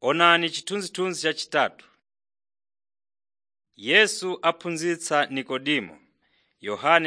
Onani chithunzithunzi chachitatu. Yesu aphunzitsa Nikodimo Yohane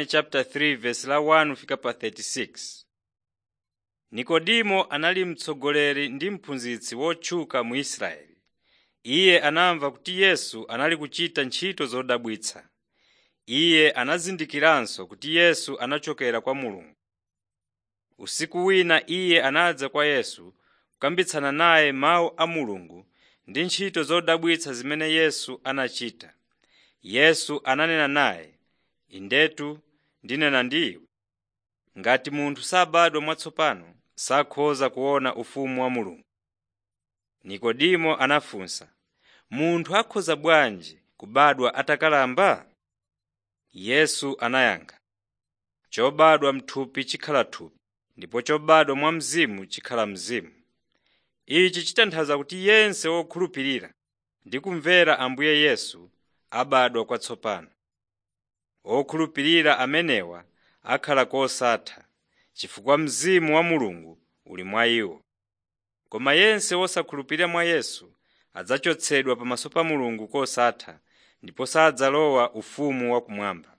3:1-36 Nikodimo anali mtsogoleri ndi mphunzitsi wotchuka mu Israeli. Iye anamva kuti Yesu anali kuchita ntchito zodabwitsa. Iye anazindikiranso kuti Yesu anachokera kwa Mulungu. Usiku wina iye anadza kwa Yesu kukambitsana naye mawu a Mulungu ndi ntchito zodabwitsa zimene Yesu anachita. Yesu ananena naye, “Indetu ndinena ndi iwe, ngati munthu sabadwa mwatsopano sakhoza kuona ufumu wa Mulungu.” Nikodimo anafunsa, “Munthu akhoza bwanji kubadwa atakalamba?” Yesu anayankha, “Chobadwa m'thupi chikhala thupi ndipo chobadwa mwa Mzimu chikhala mzimu. Ichi chitanthauza kuti yense wokhulupirira ndi kumvera Ambuye Yesu abadwa kwatsopano. Okhulupirira amenewa akhala kosatha, chifukwa Mzimu wa Mulungu uli mwa iwo. Koma yense wosakhulupirira mwa Yesu adzachotsedwa pamaso pa Mulungu kosatha ndipo sadzalowa ufumu wakumwamba.